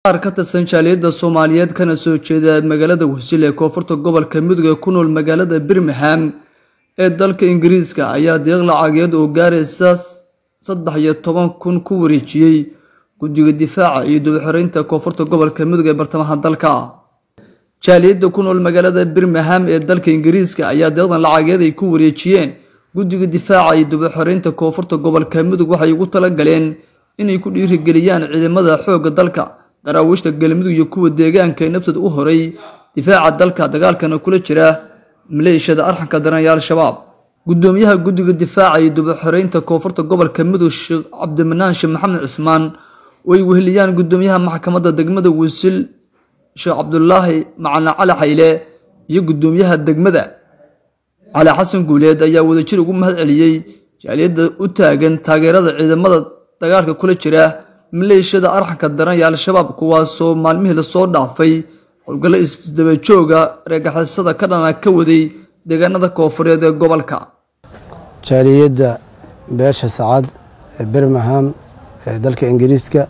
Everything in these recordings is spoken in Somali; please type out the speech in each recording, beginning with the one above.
qaar ka tirsan jaaliyadda soomaaliyeed kana soo jeeda magaalada wasiil ee koonfurta gobolka mudug ee ku nool magaalada birmingham ee dalka ingiriiska ayaa deeq lacageed oo gaaraysa saddex iyo toban kun ku wareejiyey guddiga difaaca iyo dubixoreynta koonfurta gobolka mudug ee bartamaha dalka jaaliyadda ku nool magaalada birmingham ee dalka ingiriiska ayaa deeqdan lacageed ay ku wareejiyeen guddiga difaaca iyo dubixoreynta koonfurta gobolka mudug waxay ugu tala galeen inay ku dhiirigeliyaan ciidamada xoogga dalka daraawiishta galmudug iyo kuwa deegaanka ee nafsad u horay difaaca dalka dagaalkana kula jira maleeshiyada arxanka daranaya al-shabaab guddoomiyaha guddiga difaaca iyo dubixoreynta koonfurta gobolka mudug sheekh cabdimanaan sheekh maxamed cismaan oo ay weheliyaan guddoomiyaha maxkamadda degmada wasiil sheekh cabdulaahi macalin cali xayle iyo guddoomiyaha degmada cali xasan guuleed ayaa wadajir ugu mahad celiyey jaaliyadda u taagan taageerada ciidamada dagaalka kula jira maleeshiyada arxanka daran iyo al-shabaab kuwaasoo maalmihii lasoo dhaafay howlgallo isdabajooga reegaxisada ka dhana ka waday deegaanada koonfureed ee gobolka jaaliyadda beesha sacad ee birmingham ee dalka ingiriiska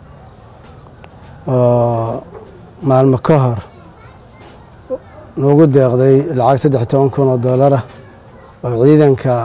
oo maalmo ka hor noogu deeqday lacag saddex toban kun oo doolar ah oo ciidanka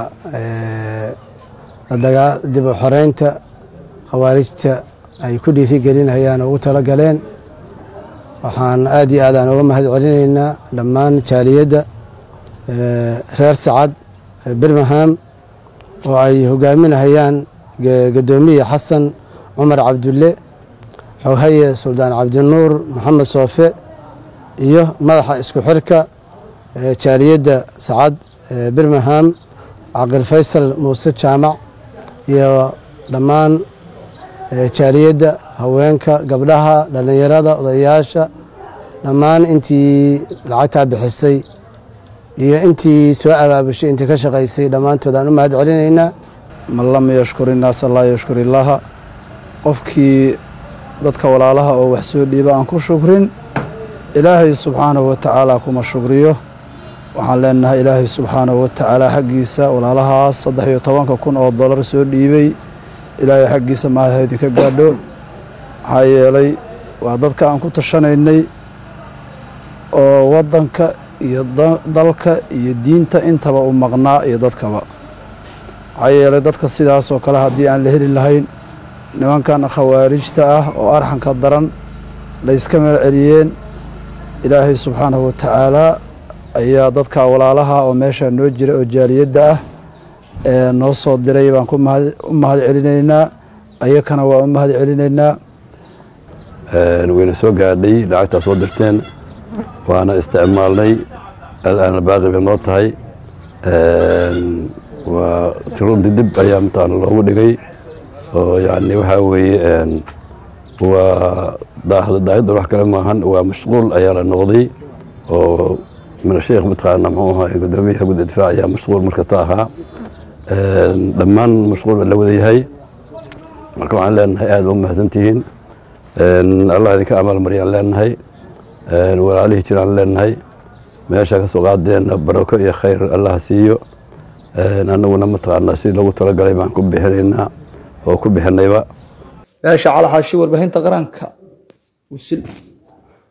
dib u xoreynta khawaarijta ay ku dhiirigelinayaan ugu tala galeen waxaan aad iyo aad aan uga mahad celinaynaa dhammaan jaaliyadda reer sacad birmingham oo ay hogaaminahayaan guddoomiye xasan cumar cabdulle xoghaye suldaan cabdinuur maxamed soofe iyo madaxa isku xirka jaaliyadda sacad birmingham caqil faysal muuse jaamac iyo dhammaan jaaliyadda haweenka gabdhaha dhallinyarada odayaasha dhammaan intii lacagtaa bixisay iyo intii soo abaabushay intii ka shaqaysay dhammaantood aan u mahad celinaynaa man lam yashkur innaasa laa yashkur illaaha qofkii dadka walaalaha oo wax soo dhiiba aan ku shukrin ilaahay subxaanahu wa tacaala kuma shukriyo waxaan leenahay ilaahay subxaanahu wa tacaala xaggiisa walaalahaas saddex iyo tobanka kun oo dollar soo dhiibay ilaahay xaggiisa maaha idinka gaadho maxaa yeelay waa dadka aan ku tashanaynay oo waddanka iyo dalka iyo diinta intaba u maqnaa iyo dadkaba maxaa yeelay dadka sidaas oo kale haddii aan la heli lahayn nimankan khawaarijta ah oo arxanka daran layska meel celiyeen ilaahay subxaanahu wa tacaalaa ayaa dadka walaalaha oo meesha noo jira oo jaaliyadda ah ee noo soo diray baan u mahad celinaynaa ayakana waa u mahad celinaynaa wayna soo gaadhay lacagtaa soo dirteen waana isticmaalnay alaana baaqi bay noo tahay waa tirunti dib ayaa mataan loogu dhigay oo yani waxaa weeye waa daahidda wax kale maahan waa mashquul ayaa la noqday oo min sheekh mataqaana muxuu ahaa guddoomiyaha gudda difaac ayaa mashquul markasta ahaa dhammaan mashquul baa la wada yahay marka waxaan leenahay aad ba u mahadsantihiin allah idinka amaalmariyaan leenahay walaalihii jiraan leenahay meesha kasoo qaadeenna barako iyo khayr allah siiyo annaguna mataqaanaa sidii loogu talagalay baan ku bixinaynaa oo ku bixinayba beesha calaxaashi warbaahinta qaranka wasil